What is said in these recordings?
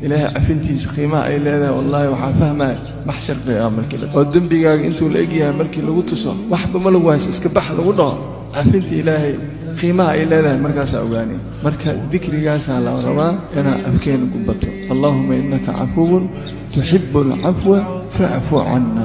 ilaahay cafintiisa qiimaha ay leedahay wallaahi waxaan fahmaya maxshar qiyaama markii la oo dembigaaga intuu la egyahay markii lagu tuso waxba ma lagu hayso iska bax lagu dhaho cafinta ilaahay qiimaha ay leedahay markaasaa ogaanay marka dikrigaasaa la rabaa inaa afkeena ku bato allaahuma innaka cafuwun tuxibu alcafwa facfu canna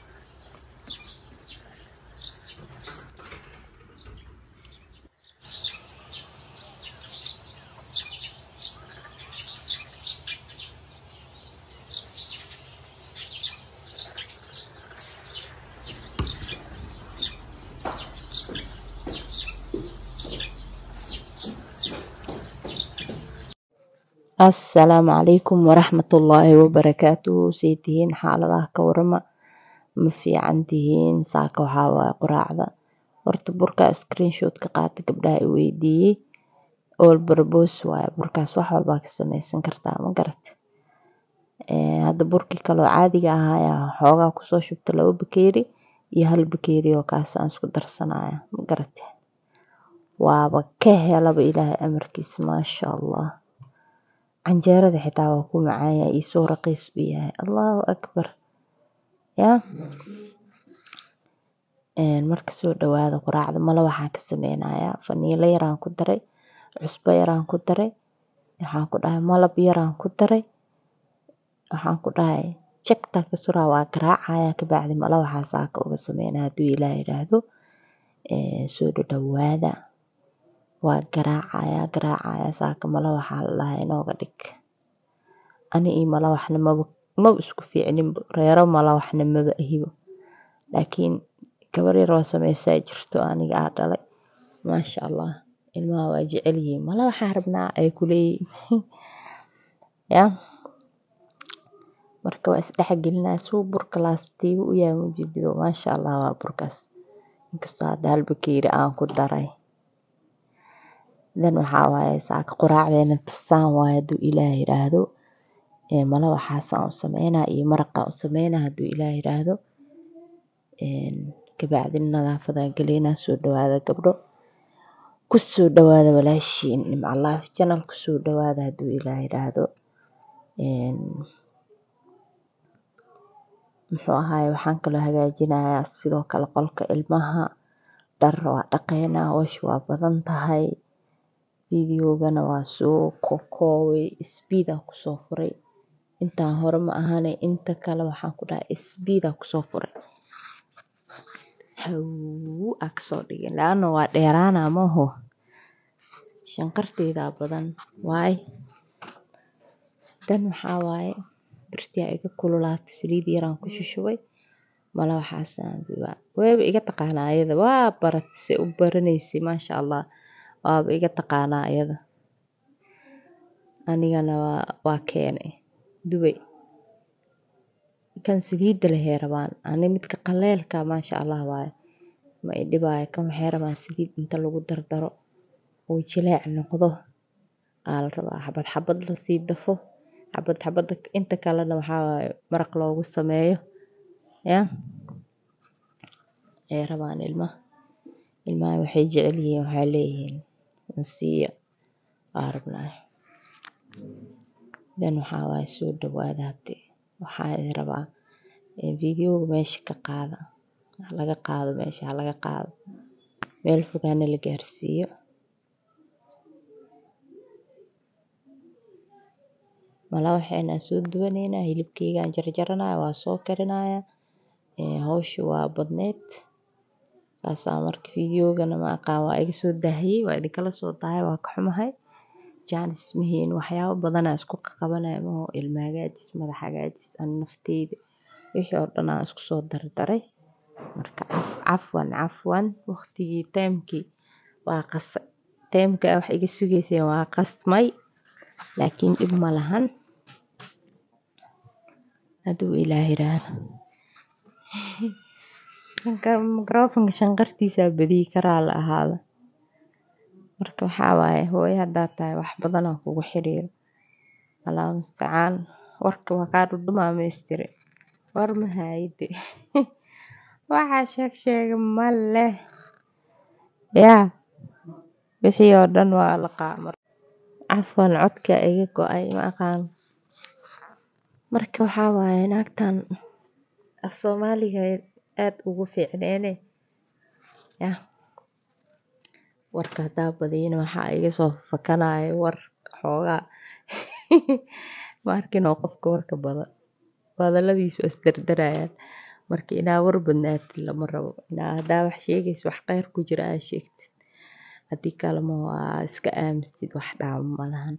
asalaamu calaykum waraxmatullaahi wabarakaatuhu say tihiin xaaladaha ka warama ma fiican tihiin saaka waxaa waaye quraacda horta burka screenshot ka qaata gabdhaha i weydiiyey all barbos waaye burkaas wax walbaa ka sameysan kartaa ma garat hadda burkii kaloo caadiga ahaa ayaa xoogaa kusoo shubta laba bakeeri iyo hal bakeeri oo kaas aan isku darsanaya ma garat waaba ka helaba ilaahay amarkiisa maasha allah canjeerada xitaa waa ku macaanya iyo soo raqiis u yahay allahu akbar ya marka soo dhawaada quraacda mala waxaan ka sameynayaa faniilo yaraan ku daray cusbo yaraan ku daray waxaan ku dhahay malab yaraan ku daray waxaan ku dhahay jagtaa ka suraa waa garaacaya kabacdi mala waxaa saaka uga sameynaya hadduu ilaah yidhaahdo soo dhadhawaada waa garaacaya garaacaya saaka mala waxaa la dhahay inooga dhig ani iyo mala waxna maba maba isku fiicninba reero mala waxna maba ahibo laakiin gabar yar oo sameysaa jirto aniga aa dhalay maasha allah ilmaha waa jecel yihiin mala waxaa rabnaa ay kuleeyihiin ya marka waa isdhexgelinaya suu burka laastiiba u yahay mujidido maasha allah waa burkaas inkastoo hadda hal bakeeri aan ku daray dan waxaa waaye saaka quraacdeena tarsaan waaye hadduu ilaah yidhaahdo mala waxaasaan u sameynaa iyo maraqaa u sameynaa hadduu ilaah yidhaahdo kabacdina nadaafadaa galeynaa soo dhawaada gabdho kusoo dhawaada walaashiin nimcalaaf janal kusoo dhawaada hadduu ilaah yidhaahdo muxuu ahaay waxaan kaloo hagaajinayaa sidoo kale qolka ilmaha dhar waa dhaqeynaa howsha waa badan tahay videogana waa soo kokoobay speedaa kusoo furay intaan hore ma ahane inta kale waxaan ku dhahay speedaa kusoo furay haw aa kasoo dhigin laana waa dheeraana maho shanqarteydaa badan waay dan waxaa waaye birtiyaa iga kululaatay saliid yaraan ku shushubay mala waxaasaan dubaa wayba iga taqaanaa ayada waa baratay se u baranaysay maasha allah waaba iga taqaanaa ayada anigana waa waa keenay dubay kan saliidda lahee rabaan ani midka qaleelka maasha allah waaye ma i dhibaayo kan waxay rabaan saliid inta lagu dardaro uu jileec noqdo aa la rabaa xabad xabad lasii dafo xabad xabada inta kalena waxaa waaye maraq loogu sameeyo ya ay rabaan ilmaha ilmaha waxay jecel yihiin waxay leeyihiin nasiiya waa rabnaa dan waxaa waaye soo dhawaada hadde waxaa idin rabaa videoga meesha ka qaada laga qaado meesha halaga qaado meel fogaana la gaarsiiyo mala waxaynaa soo duwaneynaa hilibkeygaan jarjaranaya waa soo karinaya hawsha waa badneed saasaa marka videogana ma aqaan waa iga soo daahiyey waa idinkala soo dahay waa ka xumahay jaanis mahiin waxyaabo badanaa isku qabanaya maho ilma hagaajis madax hagaajis ani nafteyda wixii oo dhan aan isku soo dardaray marka cafwan cafwan waqtigii taymkii waa qasay taymka wax iga sugayseen waa qasmay laakiin dhib ma lahan hadduu ilaah yiraahdo microfonka shanqartiisaa badiyi karaa la ahaada marka waxaa waaye hooyo haddaad tahay wax badanaa kugu xiriiro allahu mustacaan warka waa kaa dhudhumaamaystire war ma haayide waxaa sheeg sheega ma leh yaa wixii oo dhan waa la qaamar cafwan codka iga go-ay ma aqaan marka waxaa waaye naagtan af soomaaliga aad ugu fiicneene yah warka haddaa badiyana waxaa iga soo fakanaya war xoogaa ma arkin oo qofka warka badan hadaladiisa waa isdardarayaan marka inaa war badnaatid lama rabo inaa haddaa wax sheegaysid wax kheyr ku jira aa sheegtid haddii kalema waa iska aamustid wax dhaamo malahan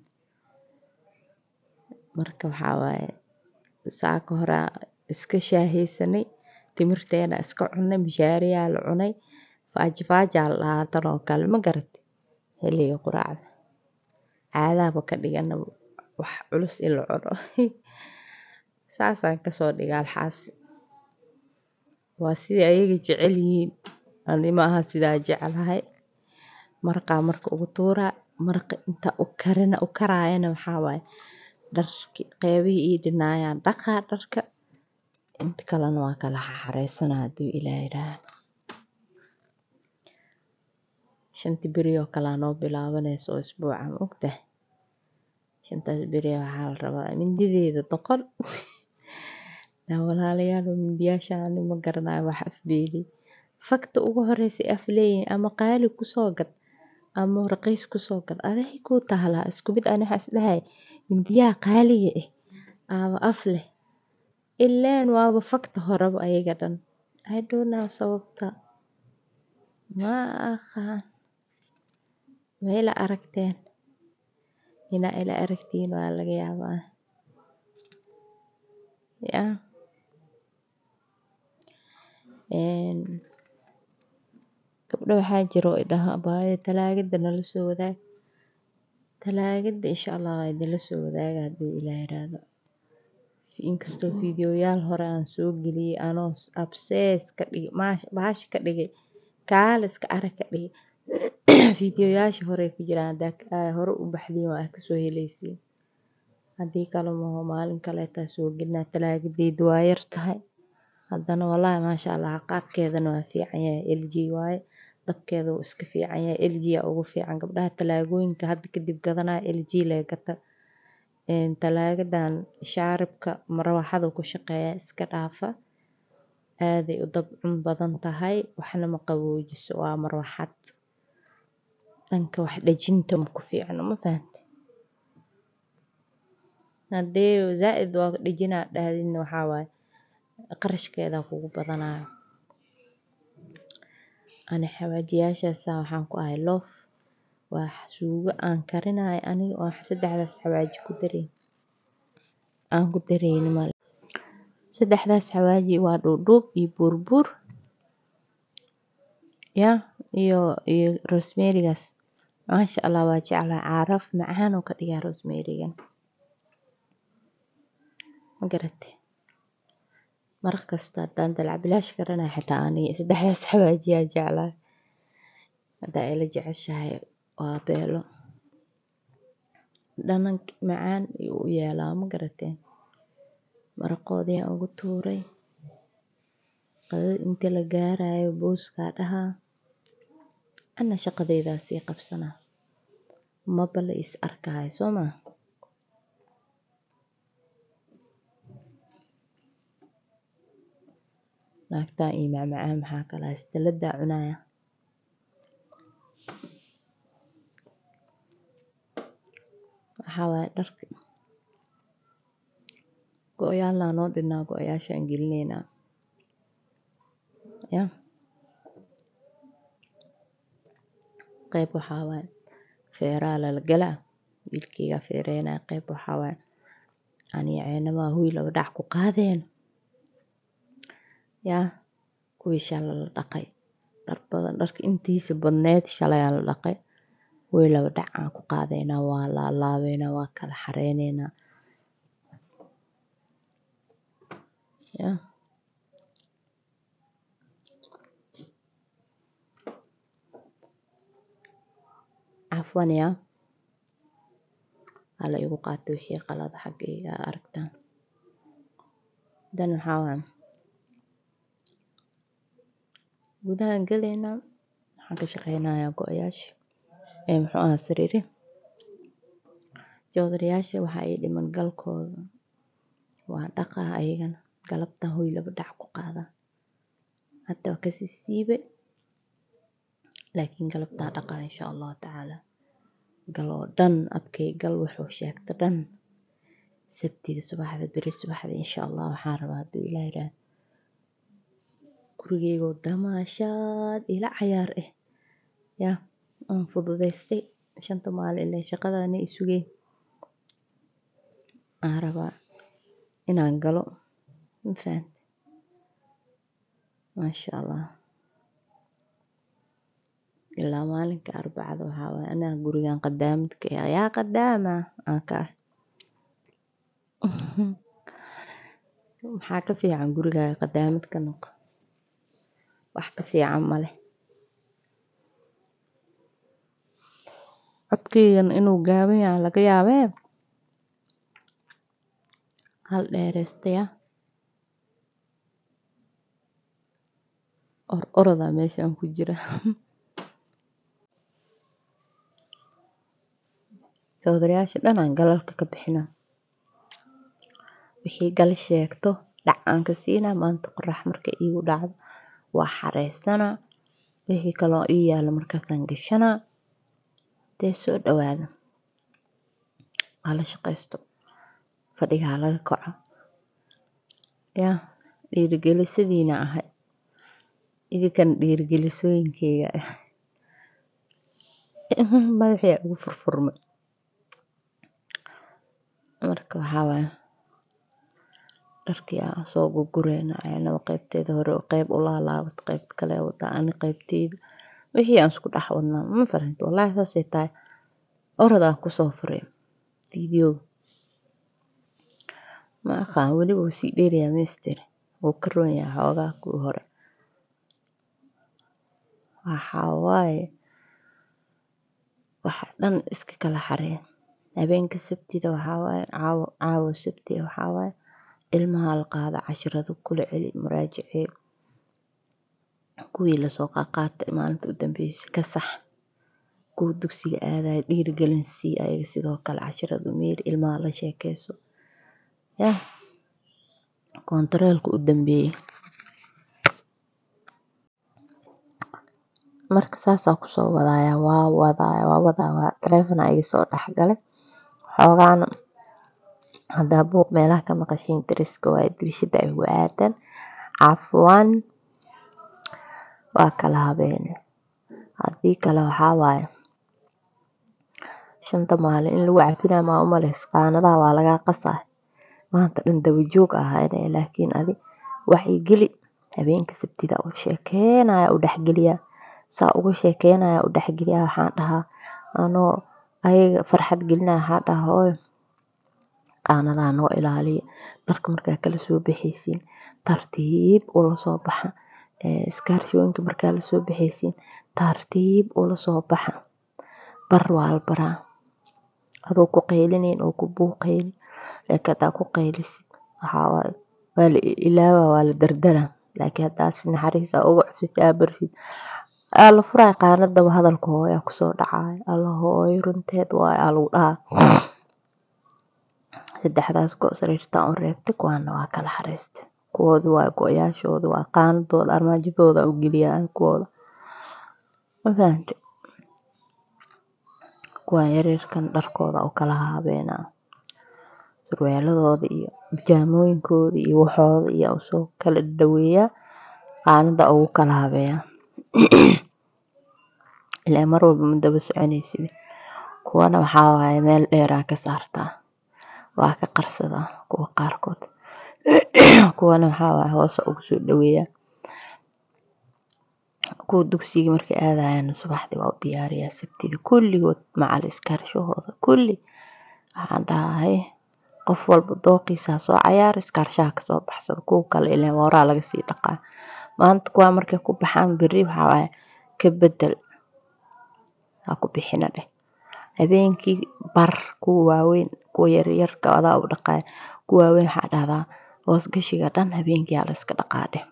marka waxaa waaye saaka horaa iska shaaheysanay timirteena iska cunay mishaariyaa la cunay faaji faajaa la dhahaa tan oo kale ma garatay xilliga quraacda caadaaba ka dhigana wax culus in la cuno saasaan kasoo dhiga alxaas waa sidai ayaga jecel yihiin ani maaha sidaa jeclahay maraqaa marka ugu tuuraa maraqa inta u karina u karaayana waxaa waaye dharki qeybihii ii dhinaayaan dhaqaa dharka inta kalena waa kala xaxareysanaa hadduu ilaah yidhaahdo shanti beri oo kalaa noo bilaabanaysa oo isbuuca ma ogtahay shantaas beri waxaa la rabaa mindideeda doqon naa walaalayaal mindiyaasha ani ma garanayo wax afbeeli fakta ugu horeysay af leeyihin ama qaali kusoo gad ama raqiis kusoo gad aday kuu tahlaa isku mid ani waxaa isdhahay mindiyaha qaaliga ah aaba af leh ileen waaba fakta horeba ayaga dhan I don't know sababta ma aqaan ma ila aragteen inaa ila aragtiin waa laga yaabaa yaa gabdho waxaa jiro oo idhaha abaayo talaagada nala soo wadaag talaagada insha allah waa idinla soo wadaaga hadduu ilaah yiraahdo inkastoo fiidiyoyaal hore aan soo geliyey anoo absees ka dhigay bahasha ka dhigay kaaliska arag ka dhigay fiidiyoyaasha hore ku jiraan haddaa hore u baxdiin waa kasoo heleysiin haddii kale maho maalin kaleetaa soo gelinaa talaagadeyda waa yar tahay haddana wallaahi maasha allah qaadkeedana waa fiican yahay lg waaye dabkeeda wuu iska fiican yahay lg aa ugu fiican gabdhaha talaagooyinka hadda kadib gadanaya lg lee gata talaagadan shaaribka marawaxada ku shaqeeya iska dhaafa aaday u dabcun badan tahay waxna ma qaboojiso waa marwaxad dhanka wax dhejinta maku fiicno ma fahante haddee zaa-id waa dhejinaa dhahdidna waxaa waaye qarashkeeda kugu badanayo ani xawaajiyaashaasa waxaan ku ahay loof waa suugo aan karinayo aniga oo saddexdaas xawaaji ku dareyn aan ku dareyni male saddexdaas xawaaji waa dhuudhuub iyo buurbuur ya iyo iyo rosemerigaas maasha allah waa jeclahay caaraf macaan oo ka dhigaa rosemerigan ma garate maraq kasta haddaan dalac bilaash karanayo xitaa aniga saddexdaas xawaajiyaa jeclahay haddaa ila jeceshahay waa beelo dhanan macaan ayuu u yeelaa ma garateen maraqoodii aan ugu tuuray qadada intii la gaarayo booskaa dhahaa ana shaqadeydaa sii qabsanaa maba la is arkayo soo maa naagtaa iyo macmacaan maxaa kala haystaladaa cunaya waxaa waaye dharka go-yaalnaa noo dhinaa go-yaashaan gelineynaa ya qeyb waxaa waaye feeraa lala galaa wiilkeygaa feereynaa qeyb waxaa waaye aniga ceynamaa huy laba dhac ku qaadeen yaa kuwii shalay la dhaqay dhar badan dharka intiisa badneed shalay aan la dhaqay way laba dhac aan ku qaadeynaa waa laalaabeynaa waa kala xareyneynaa ya cafwan yaa hala igu qaato wixii qalada xaggayga aa aragtaan dan waxaa waaye gudahaan galeynaa waxaan ka shaqeynayaa go-yaasha ee muxuu ahaa sariiri joodarayaasha waxaa ii dhiman galkooda waa dhaqaa ayagana galabtan hoy laba dhac ku qaadaa hadda waa kasii siibe laakiin galabtaa dhaqaa insha allahu tacaala gal oo dhan abkay gal wuxuu sheegta dhan sabtida subaxda beri subaxda insha allah waxaan rabaa hadduu ilaah yidhaah gurigeygoo damaashaad ila cayaar ah yaa aan fududaystay shanta maalin ilaa shaqadana i sugeen aan rabaa inaan galo ma fahante maasha allah ilaa maalinka arbacada waxaa waaye anaa gurigan qadaamidka ah yaa qadaama aan ka ah maxaa ka fiican gurigaaga qadaamid ka noqo wax ka fiican male codkeygan inuu gaaban yahay laga yaabee hal dheeraystaya or orodaa meeshaan ku jira sawdarayaasha dhan aan galalka ka bixinaa wixii gal sheegto dhac aan ka siinaa maanta qorax marka iigu dhacdo waa xareysanaa wixii kaloo ii yaalo markaasaan gashanaa dee soo dhawaada hala shaqaysto fadhiga ha laga kaco yaa dhiirigelisadiina ahay idinkan dhiirigelisooyinkeyga ah madaxii ugu furfurmay marka waxaa waaye dharkii aan soo gurgureynaa anaba qaybteeda hore qeyb u laalaabat qeybta kale wadaa ani qeybteyda wixii aan isku dhex wadnaa ma fahanti wallaahi saasay tahay orodaan kusoo furay fiidiyooga ma aqaan weliba wuu sii dheerayaa mister wuu ka roon yahay xoogaa kuwii hore waxaa waaye waxa dhan iska kala xareen habeenka sabtida waxaa waaye caawo caawo sabti waxaa waaye ilmaha la qaada casharada kula celi muraajacee kuwii lasoo qaaqaatay maalinta u dambeysay ka sax kuwa dugsiga aadaya dhiirigelin sii ayaga sidoo kale casharada meeri ilmaha la sheekeyso yah koontareelka u dambeeyey marka saasaa kusoo wadaaya waa wadaaya waa wadaa waa taleefona iga soo dhexgalay xoogaana haddaa buuq meelaha ka maqashiin dariska waaye dirishada ay ugu aadan cafwan waa kala habeene haddii kale waxaa waaye shanta maalin in lagu cafinayo maa u maleysa qaanadaha waa lagaa qasaa maanta dhan dabajoog ahaynaya laakiin adi waxay geli habeenka sabtida u sheekeynaya u dhexgeliyaa saa uga sheekeynaya u dhexgeliyaa waxaan dhahaa anoo ayaga farxad gelinaya waxaa dhahaa hooyo qaanadaha noo ilaaliya dharka markaa kala soo baxaysiin tartiib ula soo baxa iskaarshooyinka markaa lasoo baxaysiin tartiib ula soo baxa bar waa la baraa adoo ku qaylinayn oo ku buuqaynin laakiin haddaa ku qaylisid waxaa waaye waa la ilaawa waa la dardaraa laakiin haddaa si naxariisa uga cusubtid aa barshid aa la furaya qaanadaba hadalka hooyaa kusoo dhacaya alla hooyo runteed waaye aa lagu dhahaa saddexdaas go sariirtaan u reebtay kuwaana waa kala xariistay kuwooda waa go-yaashooda waa qaanadooda armaajadooda u geliyaa kuwooda ma fahantay kuwaan yaryarkan dharkooda u kala haabeenaa surwaaladooda iyo bijaamooyinkooda iyo waxooda iyo usoo kala dhaweeyaa qaanada ugu kala habeeyaa ilaa mar walba ma daba soconaysid kuwana waxaa waaye meel dheeraa ka saartaa waa ka qarsadaa kuwa qaarkood kuwana waxaa waaye hoose ugu soo dhaweeyaa kuwa dugsiga markay aadayaan subaxdii waa u diyaariyaa sabtida kulligood macal iskaarshahooda kulli waxaan dhahay qof walba dooqiisa soo cayaar iskaarshaha kasoo baxsada kuwa kale ileen waraa laga sii dhaqaa maanta kuwaa markay ku baxaan berri waxaa waaye ka bedel ha ku bixina dheh habeenkii bar kuwa waaweyn kuwa yaryarka adaa u dhaqaaya kuwa waaweyn waxaa dhahdaa hoos gashiga dhan habeenkii aa layska dhaqaa dheh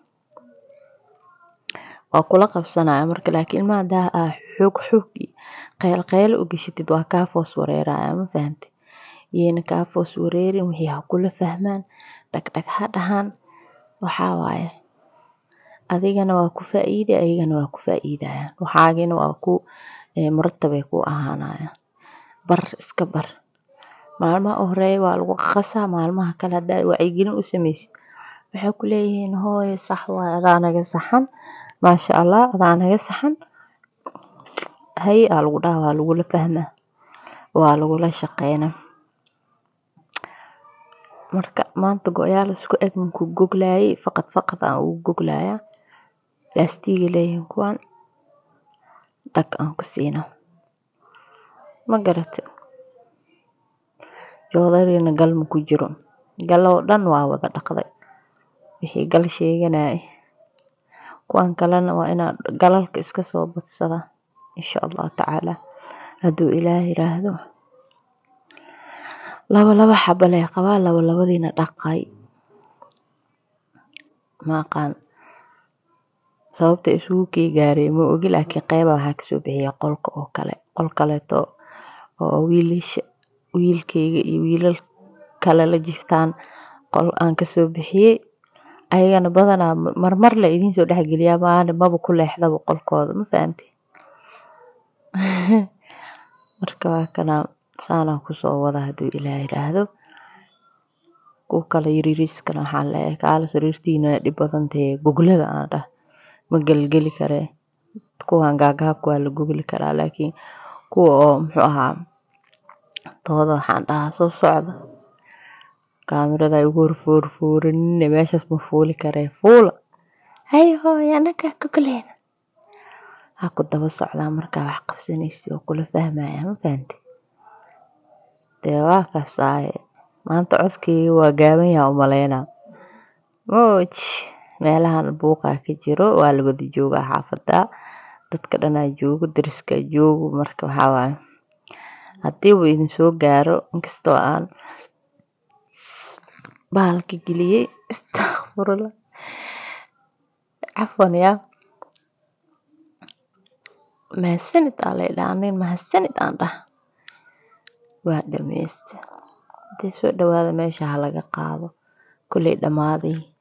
waa kula qabsanaya marka laakiin ilmaha hadaa aa xoog xoog iyo qayl qaylo u gashatid waa kaa foos wareeraya ma fahantay iyayna kaa foos wareerin wixii ha kula fahmaan dhagdhag ha dhahaan waxaa waaye adigana waa ku faa'iidi ayagana waa ku faa'iidayaan waxaagina waa ku muratabay ku ahaanayaan bar iska bar maalmaha u horeeya waa lagu qasaa maalmaha kale haddaad wacyigelin u sameysid waxay ku leeyihiin hooyo sax waaye adaa naga saxan maasha allah adaa naga saxan haye aa lagu dhaha waa lagula fahmaa waa lagula shaqeynaa marka maanta go-yaal isku eg manku goglaayay faqad faqad aan ugu goglayaa laastiga leeyihiin kuwan dhag aan ku siina ma garate joodarina gal ma ku jiro gal oo dhan waa wada dhaqday wixii gal sheeganayay kuwan kalena waa inaan galalka iska soo badsada insha allahu tacaala hadduu ilaah yiraahdo laba laba xaba lee qabaa laba labadiina dhaqay ma aqaan sababta isugu kii gaaray ma ogi laakiin qeyba waxaa kasoo bixiya qolka oo kale qol kaleeto oo wiilasha wiilkayga iyo wiilal kale la jiftaan qol aan kasoo bixiyey ayagana badanaa marmar la idiin soo dhexgeliyaa maana maba ku leexdaba qolkooda ma fahamtay marka waa kana saanaan kusoo wada hadduu ilaah yiraahdo kuwa kale yaryariiskana waxaan leeyahay kaala sariirtiina dhib badan tahay goglada aan dhah ma gelgeli karee kuwan gaagaabka waa la gogli karaa laakiin kuwa oo muxuu ahaa tooda waxaan dhahaa soo socda kaamirada igu horfoorfooranine meeshaas ma fuuli karee fuula hay hooyo anagaa gogleyna ha ku daba socdaa markaa wax qabsanaysi oo kula fahmaya ma fahantay dee waa kasaaye maanta codkayga waa gaaban yaha umaleynaa moj meelahan buuqaa ka jiro waa la wada joogaa xaafada dadka dhanaa joogo dariskaa joogo marka waxaa waaye haddii uu idin soo gaaro inkastoo aan bahalka geliyey istakfurullah cafwan yaa mahadsanid aa lay dhaha anin mahadsanid aan dhah waa dhameyste hadii soo dhawaada meesha ha laga qaado kolley dhammaaday